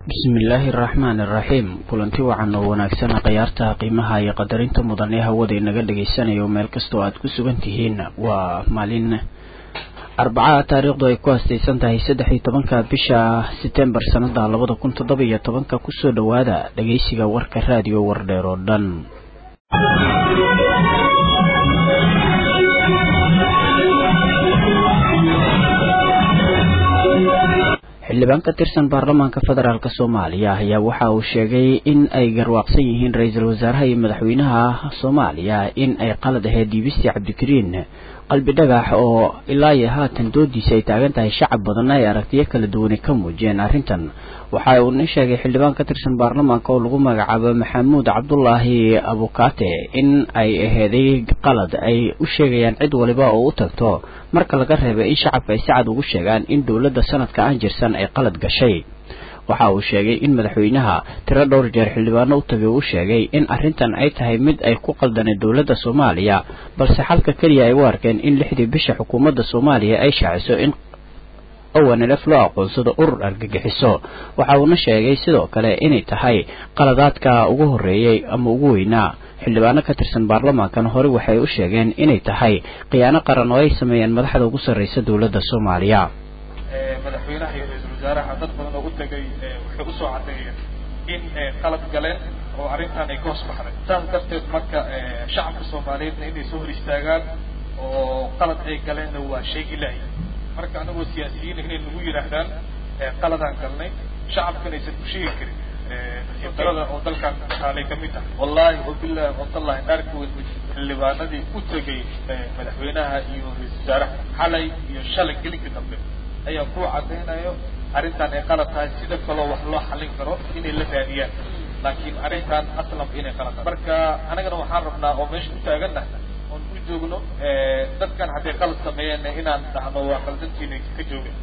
bismillaahi araxmaan iraxiim kulanti wacan oo wanaagsana khayaarta qiimaha iyo qadarinta mudan ee hawada inaga dhagaysanayo meel kastoo aad ku sugan tihiin waa maalin arbacaa taariikhdu ay ku hastaysan tahay saddex iyo tobanka bisha setembar sanada labada kun toddoba iyo tobanka kusoo dhowaada dhageysiga warka raadiyo wardheer oo dhan xildhibaan ka tirsan baarlamaanka federaalk soomaaliya ayaa waxa uu sheegay in ay garwaaqsan yihiin ra-iisul wasaaraha iyo madaxweynaha soomaaliya in ay qalad ahayd diibistii cabdikariin qalbi dhagax oo ilaa iyo haatan doodiisa ay taagan tahay shacab badanna ay aragtiyo kala duwani ka muujiyeen arrintan waxa uu nin sheegay xildhibaan ka tirsan baarlamaanka oo lagu magacaabo maxamuud cabdulaahi abukaate in ay aheeday qalad ay u sheegayaan cid waliba oo u tagto marka laga reebay in shacabka ay si cad ugu sheegaan in dowladda sanadka aan jirsan ay qalad gashay waxa uu sheegay in madaxweynaha tiro dhowr jeer xildhibaano u tagay uu sheegay in arrintan ay tahay mid ay ku qaldanay dowladda soomaaliya balse xalka keliya ay u arkeen in lixdii bisha xukuumadda soomaaliya ay shaaciso in owanlf loo aqoonsado urur argagixiso waxa uuna sheegay sidoo kale inay tahay qaladaadka ugu horreeyey ama ugu weynaa xildhibaano ka tirsan baarlamaankan hore waxay u sheegeen inay tahay khiyaano qaran oo ay sameeyeen madaxda ugu sarreysa dowladda soomaaliya madaxweynaha iyo ra-iisul wasaaraha dad badan oo u tegay waxay usoo caddeeyeen in qalad galeen oo arrintan ay ka hoos baxday saas darteed marka shacabka soomaaliyeedna inay soo hor istaagaan oo qalad ay galeenna waa sheegi lahay marka anagoo siyaasiyiina inay nagu yidhaahdaan qaladaan galnay shacabkana aysan ku sheegi karin darada oo dalkan taalay kamid tahay wallahi wabillahi watallahi dhaarkood xildhibaanadii u tegay madaxweynaha iyo ra-isul wasaaraha xalay iyo shalay gelinka dambe ayaa ku caddaynayo arrintan ay qalad tahay sida kaloo wax loo xallin karo inay la raadiyaan laakiin arrintan aslam inay qalad tahay marka anagana waxaan rabnaa oo meesha u taagannahay oon u joogno dadkan hadday qalad sameeyeen inaan dhahno waa qaldantiina ka jooga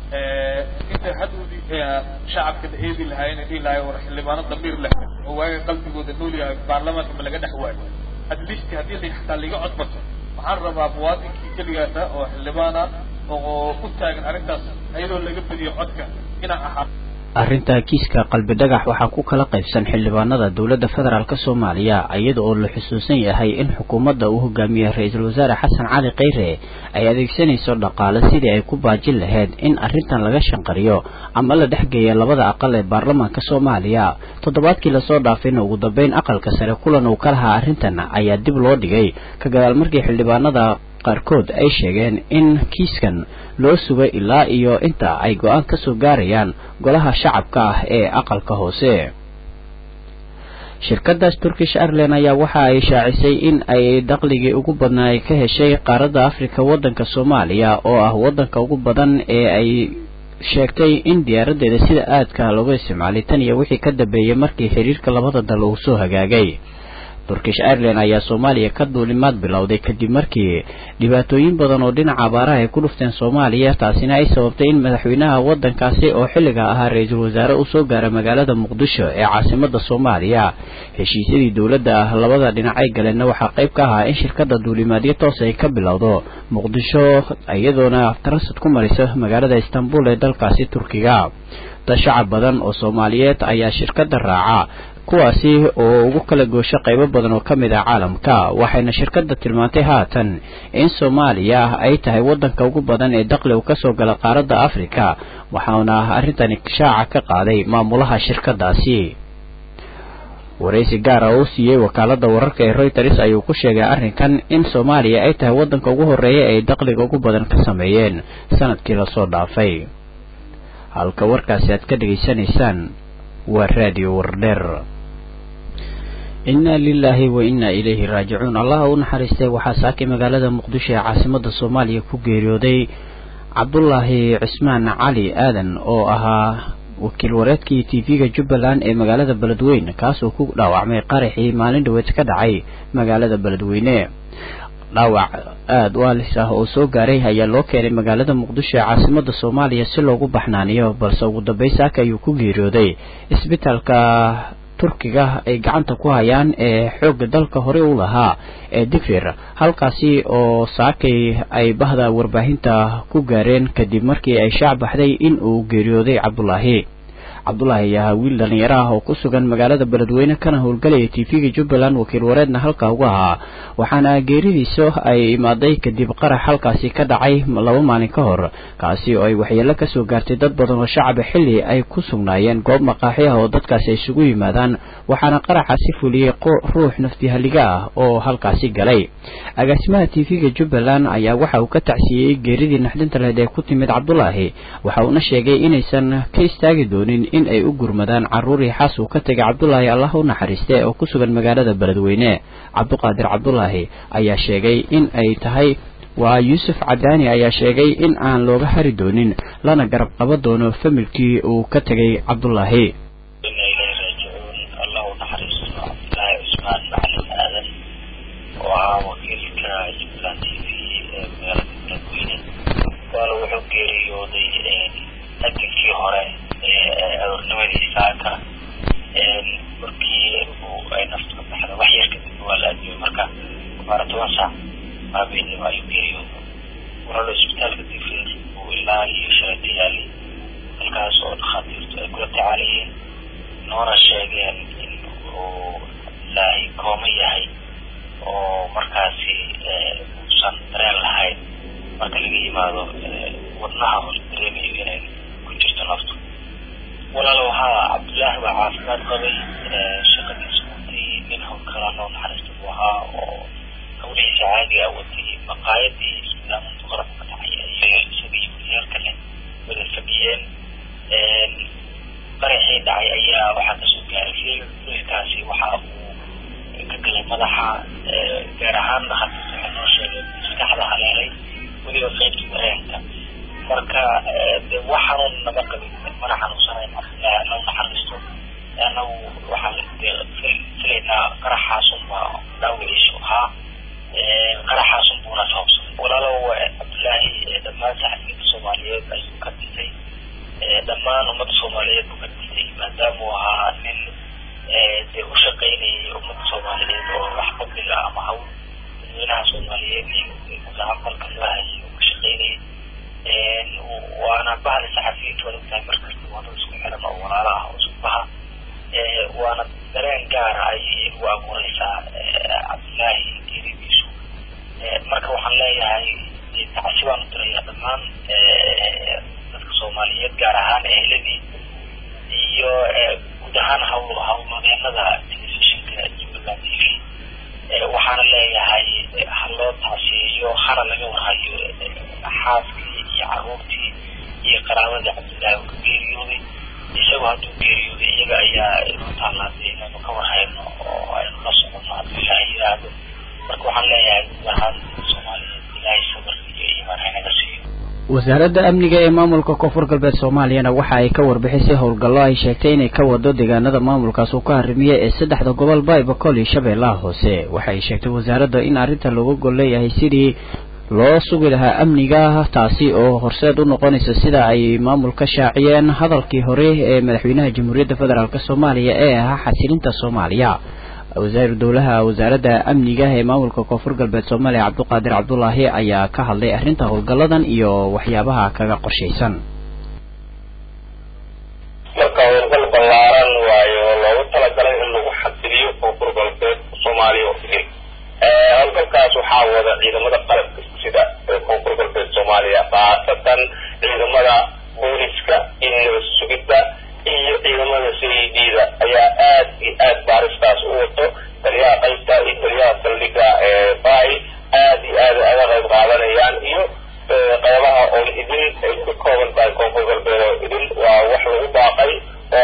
inta hadowdii shacabka la eedi lahaayeen dhihi lahay war xildhibaano damiir leh oo waaga qalbigooda nool yahay baarlamaanka ma laga dhex waayo at least haddii la xataa laga codbato waxaan rabaa muwaadinkii keligaasa oo xildhibaana oo u taagan arrintaas iyadoo laga badiyo codka inaan ahaa arrinta kiiska qalbi dhagax waxaa ku kala qaybsan xildhibaanada dowladda federaalk soomaaliya iyada oo la xusuusan yahay in xukuumadda uu hogaamiyey ra-iisul wasaare xasan cali kheyre ay adeegsanayso dhaqaale sidii ay ku baajin lahayd in arrintan laga shanqariyo ama la dhexgeeya labada aqal ee baarlamaanka soomaaliya toddobaadkii lasoo dhaafayna ugu dambeyn aqalka sare kulan uu ka lahaa arrintan ayaa dib loo dhigay ka gadaal markii xildhibaanada qaarkood ay sheegeen in kiiskan loo sugay ilaa iyo inta ay go-aan ka soo gaarayaan golaha shacabka ah ee aqalka hoose shirkadaas turkish airline ayaa waxa ay shaacisay in ay dakhligii ugu badnaa ay ka heshay qaaradda africa waddanka soomaaliya oo ah waddanka ugu badan ee ay sheegtay in diyaaradeeda sida aadka looga isticmaalay tan iyo wixii ka dambeeyey markii xiriirka labada dal uu soo hagaagay turkish airline ayaa soomaaliya ka duulimaad bilowday kadib markii dhibaatooyin badan oo dhinaca abaaraha ay ku dhufteen soomaaliya taasina ay sababtay in madaxweynaha waddankaasi oo xilliga ahaa ra-iisul wasaare uu soo gaara magaalada muqdisho ee caasimada soomaaliya heshiisyadii dowladda ah labada dhinac ay galeenna waxaa qayb ka ahaa in shirkada duulimaadyo toos ay ka bilowdo muqdisho iyadoona transit ku maraysa magaalada istanbul ee dalkaasi turkiga dad shacab badan oo soomaaliyeed ayaa shirkada raaca kuwaasi oo ugu kala goosho qaybo badan oo ka mid ah caalamka waxayna shirkadda tilmaantay haatan in soomaaliya ay tahay waddanka ugu badan ee dakhli uu kasoo gala qaaradda africa waxaana arrintani shaaca ka qaaday maamulaha shirkadaasi waraysi gaara oo siiyey wakaalada wararka ee reuters ayuu ku sheegay arrinkan in soomaaliya ay tahay waddanka ugu horreeya ay dakhliga ugu badan ka sameeyeen sanadkii lasoo dhaafay halka warkaasi aad ka dhegaysanaysaan waa raadiyo wardheer inna lilaahi wa inna ilayhi raajicuun allaha u naxariistay waxaa saakay magaalada muqdisho ee caasimada soomaaliya ku geeriyooday cabdulaahi cismaan cali aadan oo ahaa wakiil wareedkii t v-ga jubbaland ee magaalada beledweyne kaasoo ku dhaawacmay qaraxii maalin dhaweed ka dhacay magaalada beledweyne dhaawac aada u alis ah oo soo gaaray ayaa loo keenay magaalada muqdisho ee caasimada soomaaliya si loogu baxnaaniyo balse ugu dambeyn saaka ayuu ku geeriyooday isbitaalka turkiga ay gacanta ku hayaan ee xoogga dalka hore u lahaa ee digfir halkaasi oo saakay ay bahda warbaahinta ku gaareen kadib markii ay shaac baxday in uu geeriyooday cabdulaahi cabdulaahi ayaa ahaa wiil dhalinyaro ah oo ku sugan magaalada beledweyne kana howlgalaya t v-ga jubbaland wakiil wareedna halkaa uga ahaa waxaana geeridiisa ay imaaday kadib qarax halkaasi ka dhacay laba maalin ka hor kaasi oo ay waxyeelo kasoo gaartay dad badan oo shacaba xilli ay ku sugnaayeen goob maqaaxi ah oo dadkaasi ay isugu yimaadaan waxaana qaraxaasi fuliyey ruux naftihaliga ah oo halkaasi galay agaasimaha t v-ga jubbaland ayaa waxa uu ka tacsiiyey geeridii naxdinta lehed ee ku timid cabdulaahi waxa uuna sheegay inaysan ka istaagi doonin in ay u gurmadaan caruurii xaas uu ka tegay cabdulaahi allah u naxariiste oo ku sugan magaalada beledweyne cabduqaadir cabdulaahi ayaa sheegay in ay tahay waa yuusuf cadaani ayaa sheegay in aan looga hari doonin lana garab qaba doono familkii uu ka tegay cabdulaahi wuxuu geeriyooday aginkii hore aroornimadii saaka markii ay nafta ka baxda wax yar kadib waa la adiyay marka baara toban saac habeenimo ayuu geeriyooday wuxuuna isbitaalka digfeer uu ilaa iyo shalata yaalay halkaas oo dhakhaatiirtu ay kula tacaalayeen noona sheegeen in uu ilaahay kooma yahay oo markaasi uusan dareen lahayn marka laga yimaado wadnaha hor dareemayo inay ku jirto naftu walaalow haa cabdullaahi baa caafimaad qabay shaqadiisa watay nin howlkala noo naxariista buu ahaa oo hawlihiisa caadiga watay maqaayadii islaamuntu qarab ka dhacay isaga isaga iyo wasiyaal kale wada fadhiyeen qaraxii dhacay ayaa waxaa kasoo gaaray fil filkaasi waxa uu ka galay madaxa gaar ahaan dhakhaatiirta waxay noo sheegeen maskaxda haleelay weliba qaybta dareenka marka de wax xanuun nama qabin mana xanuunsanayn ilaahi anau naxariisto anagu waxaan de filaynaa qaraxaasun baa dhaawiciisu ahaa qaraxaasun buuna sababsaday walaalow cabdullaahi dhammaan saxafiyiinta soomaaliyeed ayuu ka dhintay dhammaan ummadda soomaaliyeed buu ka dhintay maadaama uu ahaa nin dee u shaqaynayay ummadda soomaaliyeed oo wax fadliga ama hawl dadweynaha soomaaliyeed iyo mutacaqalka loo hayay uu ka shaqaynayay waana bahda saxafiyiintu waad ogtahay markasta wadada isku xiran oo walaalo ah oo isku baha waana dareen gaara ayay ugu abuureysaa cabdullaahi geeridiisu marka waxaan leeyahay tacsi baan u dirayaa dhammaan dadka soomaaliyeed gaar ahaan eheladii iyo guud ahaan hawl hawlwadeenada telefishinka jubbaland t v waxaana leeyahay ha loo taasiyeyo hana laga warhayo xaaskii iyo caruurtii iyo qaraabadii cabdullaahi uu ka geeriyooday isagu hadduu geeriyooday iyaga ayaa inoo taalaatay inaynu ka warhayno oo aynu la socono hadduu ilaahay yiraahdo marka waxaan leeyahay guud ahaan soomaaliyeed ilaahay sabir iyo iimaan haynaga siiyo wasaaradda amniga ee maamulka koonfur galbeed soomaaliyana waxa ay ka warbixisay howlgallo ay sheegtay inay ka wado deegaanada maamulkaas uu ka harimiye ee saddexda gobol baybakol iyo shabeellaha hoose waxa ay sheegtay wasaaradda in arrinta looga gol leeyahay sidii loo sugi lahaa amniga taasi oo horseed u noqonaysa sida ay maamulka shaaciyeen hadalkii hore ee madaxweynaha jamhuuriyadda federaalk soomaaliya ee ahaa xasilinta soomaaliya wasaair dowlaha wasaaradda amniga ee maamulka koonfur galbeed soomaaliya cabduqaadir cabdulaahi ayaa ka hadlay arrinta howlgalladan iyo waxyaabaha kaga qorshaysan marka howlgal ballaaran waayo loogu talagalay in lagu xasiliyo koonfur galbeed soomaaliya oo idin howlgalkaas waxaa wada ciidamada qalabka sida ee koonfur galbeed soomaaliya khaasatan ciidamada booliska iyo nabad sugidda iyo ciidamada c e d da ayaa aad iyo aad baaristaas u wato taliyaha qaybta iyo taliyaha saldhiga bay aad iyo aad aga qayb qaadanayaan iyo qaybaha oo idin ay ka kooban tahay koonfur galbeed oo idin waa wax lagu baaqay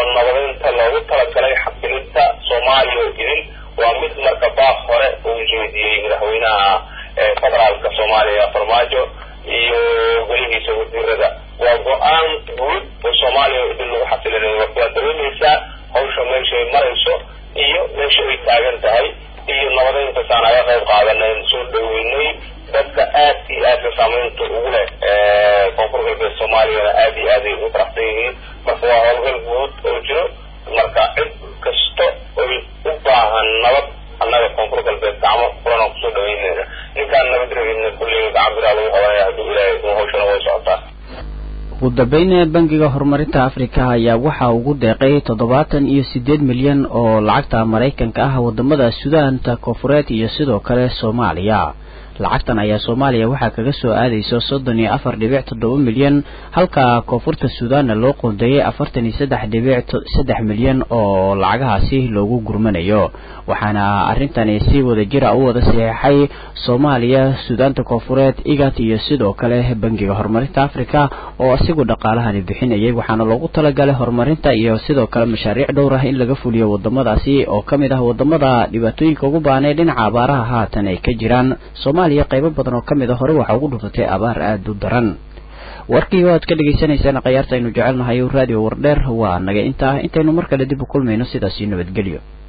ugu dambeyn bangiga horumarinta afrika ayaa waxa ugu deeqay toddobaatan iyo sideed milyan oo lacagta maraykanka ah wadamada sudaanta koonfureed iyo sidoo kale soomaaliya lacagtan ayaa soomaaliya waxaa kaga soo aadayso soddon iyo afar dhibic toddoba milyan halka koonfurta suudaanna loo qoondeeyey afartan iyo saddex dhibic saddex milyan oo lacagahaasi loogu gurmanayo waxaana arrintani si wada jira u wada saxiixay soomaaliya suudaanta koonfureed igat iyo sidoo kale bangiga horumarinta afrika oo isagu dhaqaalahani bixinayay waxaana loogu talagalay horumarinta iyo sidoo kale mashaariic dhowr ah in laga fuliyo wadamadaasi oo ka mid ah wadamada dhibaatooyinka ugu baanay dhinaca abaaraha haatan ay ka jiraan soomaaliya qaybo badan oo ka mid a hore waxaa ugu dhufatay abaar aada u daran warkii waad ka dhagaysanaysaan khayaarta aynu jecelnahay raadiyo wardheer waa naga intaa intaynu mar kale dib u kulmayno sidaasi nabadgelyo